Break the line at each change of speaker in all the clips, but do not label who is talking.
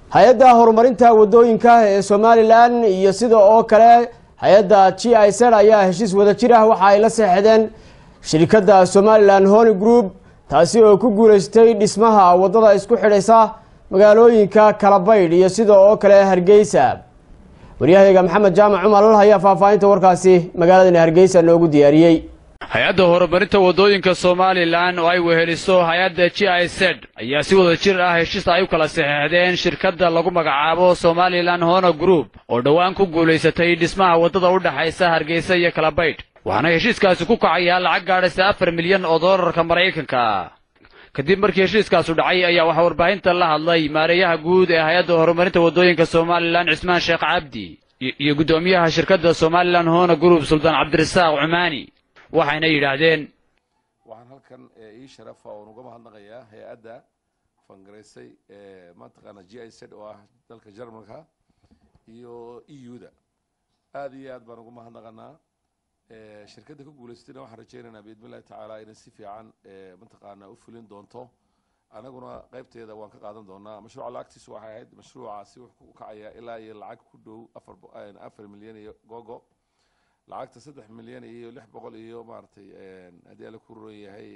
hay-adda horumarinta wadooyinka ee somalilan iyo sida oo kale hay-adda g i z ayaa heshiis wada jir ah waxa ay la seexdeen shirkadda somalilan hony group taasi oo ku guuleystay dhismaha wadada isku xidhaysa magaalooyinka kalabaydh iyo sida oo kale hargeysa waryahayga maxamed jaamac cumar al ayaa faahfaahinta warkaasi magaaladani hargeysa noogu diyaariyey
hay-adda horumarinta waddooyinka somalilan oo ay weheliso hay-adda g i z ayaa si wada jir ah heshiis ay u kala saxeexdeen shirkadda lagu magacaabo somalilan hono group oo dhowaan ku guulaysatay dhismaha waddada u dhexaysa hargeysa iyo kalabaydh waxaana heshiiskaasi ku kacayaa lacag gaadhaysa afar milyan oo doolarka maraykanka kadib markii heshiiskaasu dhacay ayaa waxaa warbaahinta la hadlay maareeyaha guud ee hay-adda horumarinta waddooyinka somalilan cismaan sheekh cabdi iyo guddoomiyaha shirkadda somalilan hono group suldaan cabdirasaaq cumaani waxayna yidhaahdeen
waxaan halkan ii sharafa oon uga mahadnaqayaa hay-adda fangaraysay mataqaana g i z oo ah dalka jarmalka iyo e u da aada iyo aad baan uga mahadnaqanaa shirkadda ka guulaysatayna waxaan rajaynaynaa biidni illahi tacaala inay si fiican mataqaana u fulin doonto anaguna qaybteeda waan ka qaadan doonaa mashruuca lacagtiisu waxay ahayd mashruucaasi wuxuu ku kacayaa ilaa iyo lacag ku dhow afar afar milyan iyo gogo lacagta saddex milyan iyo lix boqol iyo maaragtay haddii ala ku roon yahay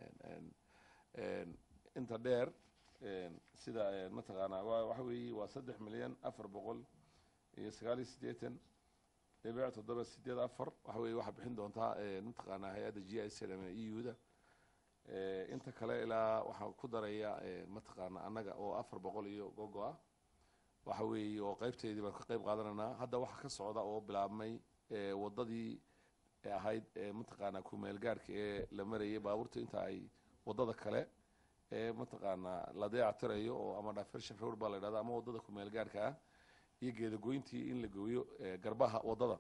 inta dheer sida mataqaanaa waxa weeye waa saddex milyan afar boqol iyo sagaal iyo siddeetan dhibic toddoba sideed afar waxa weye waxaa bixin doontaa mataqaanaa hay-adda g i c ama e u da inta kale ilaa waxaa ku daraya mataqaana annaga oo afar boqol iyo gogo ah waxa weeye oo qaybteedii baan ka qayb qaadanaynaa hadda waxaa ka socda oo bilaabmay waddadii ahayd mataqaanaa kumeel gaarhka ee la marayay baabuurta inta ay waddada kale ee mataqaanaa la dayactirayo oo ama diversion road baa la yidhahda ama waddada kumeel gaarhka ah iyo geedagoyntii in la gooyo garbaha waddada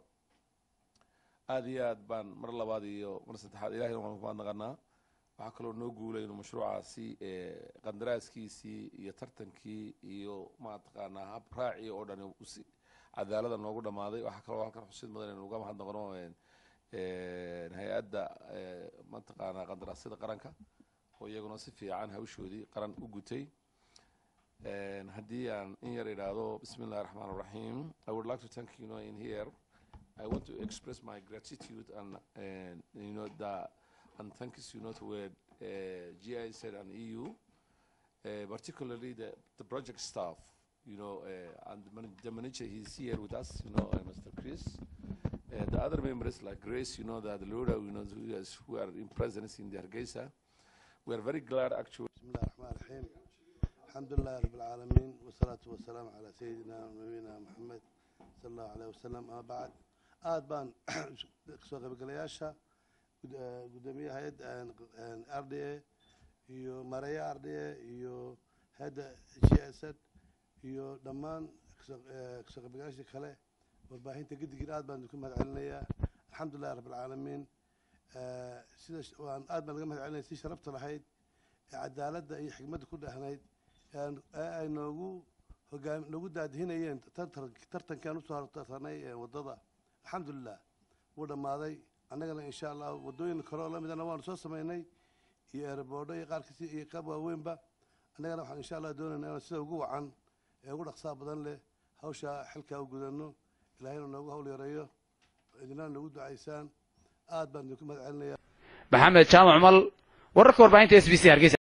aada iyo aad baan mar labaad iyo mar saddexaad ilahayna waan ku mahadnaqanaa waxaa kaloo noo guulay inuu mashruucaasi qandaraaskiisii iyo tartankii iyo mataqaanaa hab raacii oo dhani si cadaalada noogu dhammaaday waxaa kaloo halkan xusid mudan inuu uga mahadnaqno hay-adda mataqaanaa qandaraasyada qaranka oo iyaguna si fiican hawshoodii qaran u gutay haddii aan in yar idhaahdo bismi illahi raxmaan raxiim i would like to thank you know in here i want to express my gratitude and uh, you know the and thanks you know to uh, GIZ and EU uh, particularly the the project staff you know uh, and the, man the manager he's here with us you know uh, Mr. Chris uh, the other members like Grace you know the, the Lura you know who, is, who are in presence in the Hargeisa we are very glad actually
بسم الله الرحمن الرحيم الحمد لله رب العالمين والصلاة والسلام على سيدنا ونبينا محمد صلى الله عليه وسلم أما بعد aad baan soo qaybgalayaasha gudoomiyaha hay-adda r d a iyo mareeya r d a iyo hay-adda g s d iyo dhammaan kasoo qaybgalayaasha kale warbaahinta gedigiin aad baan idinku mahad celinayaa alxamdulilahi rabb alcaalamiin sida waan aad baan laga mahad celinaya si sharafta lahayd ee cadaaladda iyo xikmadda ku dhehnayd ee ay noogu hogaam noogu daadihinayeen tartankan usoo hortartanay waddada alxamdulilah wuu dhammaaday annagana insha allah waddooyin kale oo la midana waanu soo samaynay iyo eeraboodho iyo qaarkiisi iyo qaab waaweynba annagana waxaan insha allah doonaynaa inaan sida ugu wacan ee ugu dhaqsaa badan leh hawsha xilkaa u gudanno ilaahayna noogu hawl yareeyo idinana noogu ducaysaan aad baan idinku mahad celinaya
maxamed jaamac mal wararka warbaahinta s b c hargeysa